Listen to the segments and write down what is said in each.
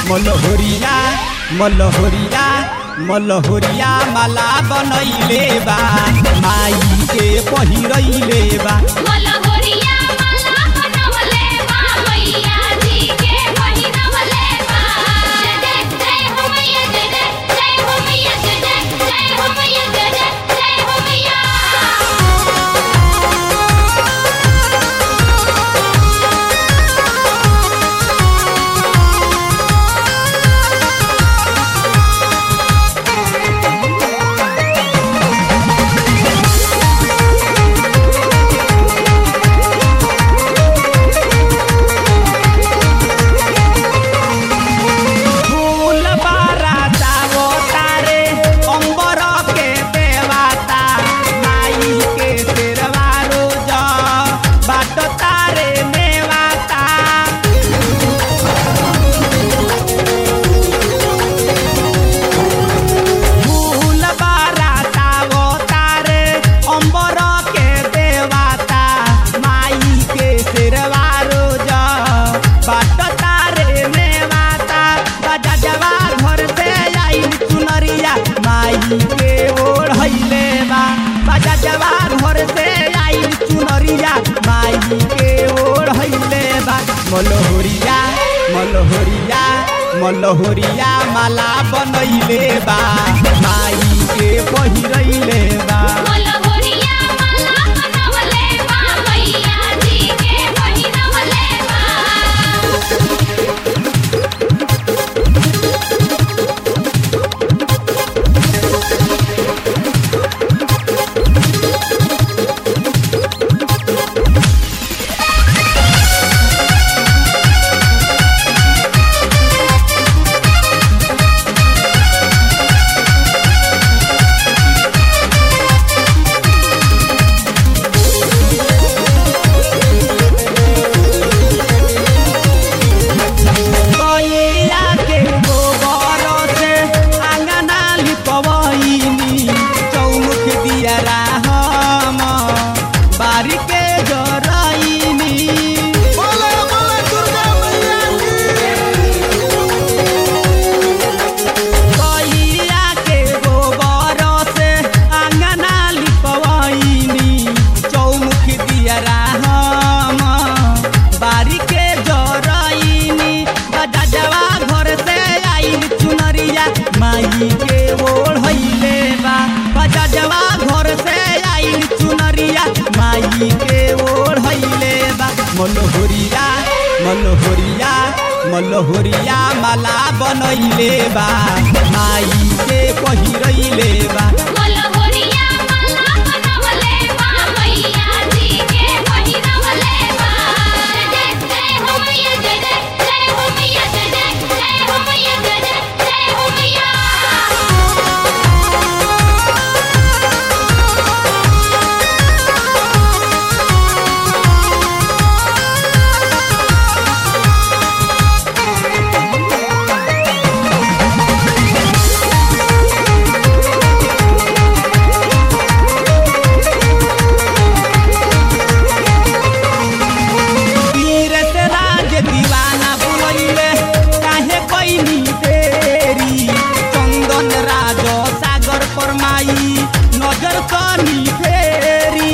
मलहोरिया मलहोरिया मलहोरिया माला बनैले बा माई के पहिरैले बा मलहोरिया माला बनवले बा मैया जी के पहिरवले बा जय जय जय हो मैया जय जय जय हो मैया जय जय जय हो मैया जय जय जय हो मैया फूल बाराता वो तारे अंबर के देवाता माई के तेरवा रोज बाट तारे मेवाता फूल बाराता वो तारे अंबर के देवाता माई के तेरवा रोज बाट तारे मेवाता बजा जवा घर से आई चुनरिया माई के ओढ़ैले बा बजा जवा घर से आई चुनरिया माई के ओढ़ैले बा मलहोरिया मलहोरिया मलहोरिया माला बनैले बा माई के पहिरैले बा मलहोरिया माला बनवले बा मैया जी के पहिरवले बा गैया के गोबर से आंगना लिपवैनी चौमुख दिया राम बारी के जरैनी गैया के गोबर से आंगना लिपवैनी चौमुख दिया राम बारी के जरैनी बजवा घर से आइल चुनरिया माई के ओढ़ैले बा बजवा घर से आइल चुनरिया माई के ओढ़ैले बा मलहोरिया मलहोरिया मलहोरिया माला बनैले बा माई के पहिरैले बा मलहोरिया माला बनवले बा मैया जी के पहिरवले बा जय जय जय हो मैया जय जय जय हो मैया जय जय जय हो मैया जय जय जय हो मैया तीरथ राज दीवाना बुलैले काहे कैनी तेरी चंदन राज सागर पर माई नजर कनी फेरी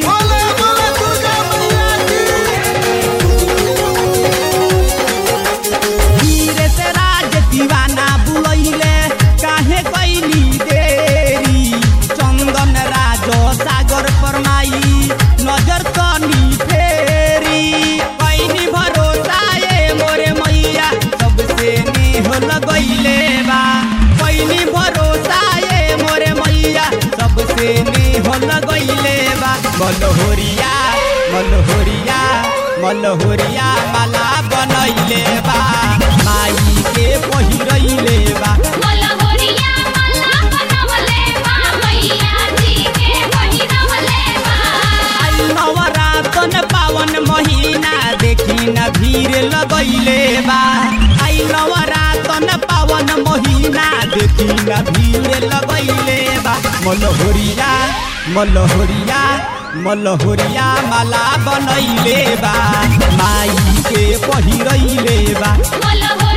तीरथ राज दीवाना बुलैले काहे कैनी तेरी चंदन राज सागर पर माई नजर कनी फेरी कैनी भरोसा ए मोरे मैया सबसे नेह लगैले बा कैनी भरोसा ए मोरे मैया सबसे नेह लगैले बा मलहोरिया मलहोरिया मलहोरिया माला बनैले बा माई के पहिरैले बा मलहोरिया माला बनवले बा मैया जी के पहिरवले बा आई नवरातन पावन महीना देखी न भीड़ लगैले बा आई नवरातन पावन महीना देखी न भीड़ लगैले बा मलहोरिया मलहोरिया मलहोरिया माला बनैले बा माई के पहिरैले बा मलहोरिया